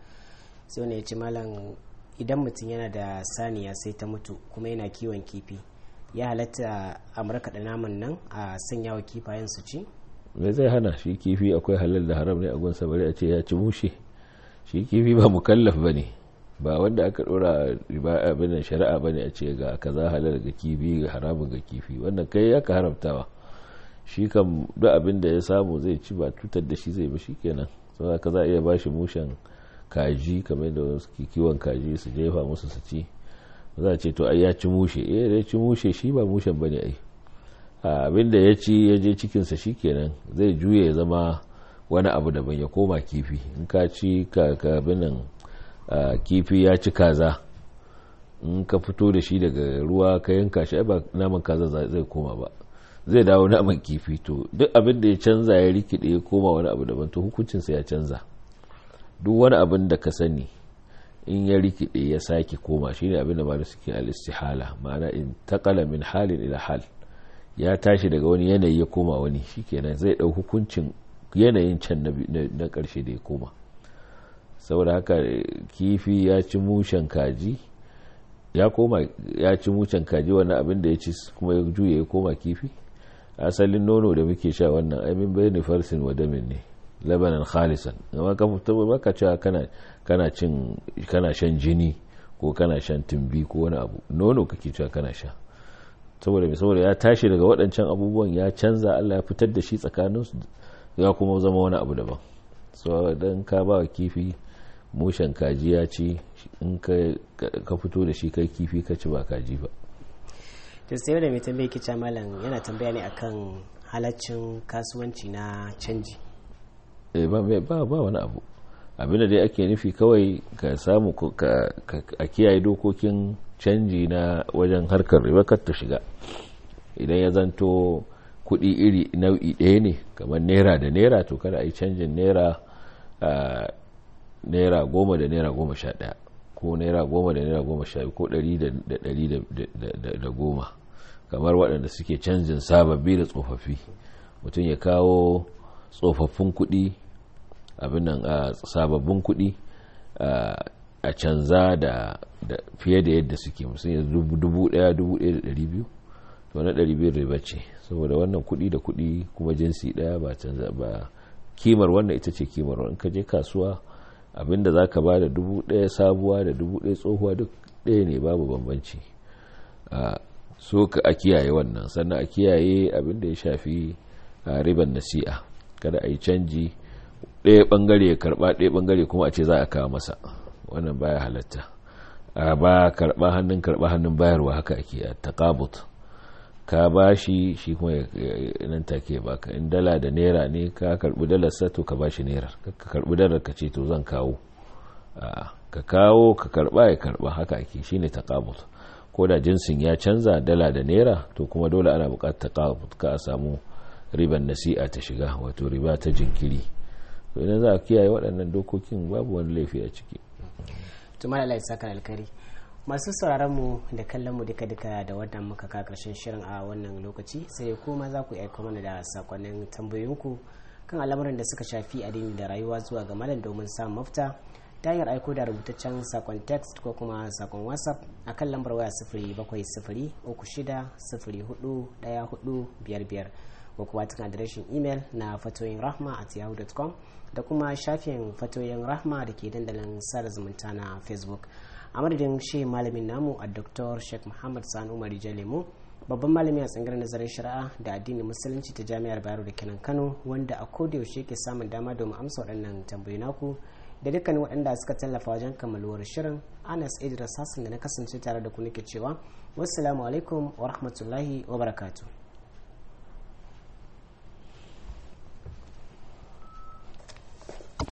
sai wani ya ce malam idan mutum yana da saniya sai ta mutu kuma yana kiwon kifi ya halatta a markaɗa naman nan a sanya wa kifayen su ci me zai hana shi kifi akwai halal da haram ne a gunsa bari a ce ya ci mushe shi kifi ba mukallaf ba ne ba wanda aka dora riba abin shari'a ba ne a ce ga kaza halal ga kifi ga haramun ga kifi wannan kai ya ka haramtawa shi kan duk abin da ya samu zai ci ba cutar da shi zai ba shi kenan saboda ka za a iya bashi mushen kaji kamar yadda wasu kiwon kaji su jefa musu su ci za a ce to ai ya ci mushe eh da ya ci mushe shi ba mushen bane ai abin da ya ci ya je cikinsa shi kenan zai juya ya zama wani abu daban ya koma kifi in ka ci ka binan kifi ya ci kaza in ka fito da shi daga ruwa ka yanka shi ba naman kaza zai koma ba zai dawo naman kifi to duk abin da ya canza ya rikide ya koma wani abu daban to hukuncinsa ya canza duk wani abin da ka sani in ya rikide ya sake koma shine abin da malu suke al-istihala ma'ana in taqala min halin ila hal ya tashi daga wani yanayi ya koma wani shikenan zai dau hukuncin yanayin can na karshe da ya koma saboda haka kifi ya ci mushen kaji ya koma ya ci mushen kaji wannan abin da ya ci kuma ya juya ya koma kifi asalin nono da muke sha wannan aimin bayani farsin wa damin ne labanan khalisan amma ka fito baka cewa kana kana cin kana shan jini ko kana shan tumbi ko wani abu nono kake cewa kana sha saboda mai saboda ya tashi daga waɗancan abubuwan ya canza Allah ya fitar da shi tsakanin su ya kuma zama wani abu daban so dan ka ba wa kifi mushen kaji ya ci in ka fito da shi kai kifi ka ci ba kaji ba to sai da mai tambaye kica malam yana tambaya ne akan halaccin kasuwanci na canji ba ba wani abu abinda dai ake nufi kawai ka samu a kiyaye dokokin canji na wajen harkar riba kar ta shiga idan ya zanto kudi iri nau'i ɗaya ne kamar naira da naira to kada a yi canjin naira naira goma da naira goma sha ɗaya ko naira goma da naira goma sha ko ɗari da ɗari da goma kamar waɗanda suke canjin sababbi da tsofaffi mutum ya kawo tsofaffin kuɗi abin nan a sababbin kuɗi a canza da fiye da yadda suke musamman dubu ɗaya dubu ɗaya da ɗari biyu to na ɗari biyu riba ce saboda wannan kuɗi da kuɗi kuma jinsi ɗaya ba canza ba kimar wannan ita ce kimar in ka je kasuwa abinda za ka ba da dubu ɗaya sabuwa da dubu ɗaya tsohuwa duk ɗaya ne babu bambanci so ka a kiyaye wannan sannan a kiyaye abinda ya shafi riban nasi'a kada a yi canji ɗaya ɓangare ya karɓa ɗaya ɓangare kuma a ce za a kawo masa wannan baya halatta a ba karɓa hannun karɓa hannun bayarwa haka ake a taƙabut ka ba shi shi kuma nan take baka in dala da naira ne ka karɓi dalar sa to ka ba shi naira ka karɓi dalar ka ce to zan kawo ka kawo ka karɓa ya karɓa haka ake shine taƙabut ko da jinsin ya canza dala da naira to kuma dole ana buƙatar taƙabut ka a samu riban nasi'a ta shiga wato riba ta jinkiri to idan za a kiyaye waɗannan dokokin babu wani laifi a ciki tuma da laifin sakar alkari masu sauraron mu da kallon mu duka duka da wannan muka ka karshen shirin a wannan lokaci sai kuma za ku aiko mana da sakonnin tambayoyinku kan al'amuran da suka shafi addini da rayuwa zuwa ga malam domin samun mafita ta hanyar aiko da rubutaccen sakon text ko kuma sakon whatsapp a kan lambar waya sifiri bakwai sifiri uku shida sifiri hudu daya hudu biyar biyar ko kuma cikin adireshin imel na fatoyin rahma at yahoo.com da kuma shafin fatoyin rahma da ke dandalin sada zumunta na facebook a madadin shi malamin namu a dr sheikh muhammad sani umar lemu babban malami a tsangar nazarin shari'a da addinin musulunci ta jami'ar bayero da kenan kano wanda a yaushe ke samun dama domin amsa waɗannan tambayi naku da dukkan waɗanda suka tallafa wajen kammaluwar shirin anas idris hassan da na kasance tare da ku nake cewa wassalamu alaikum wa rahmatullahi wa barakatuh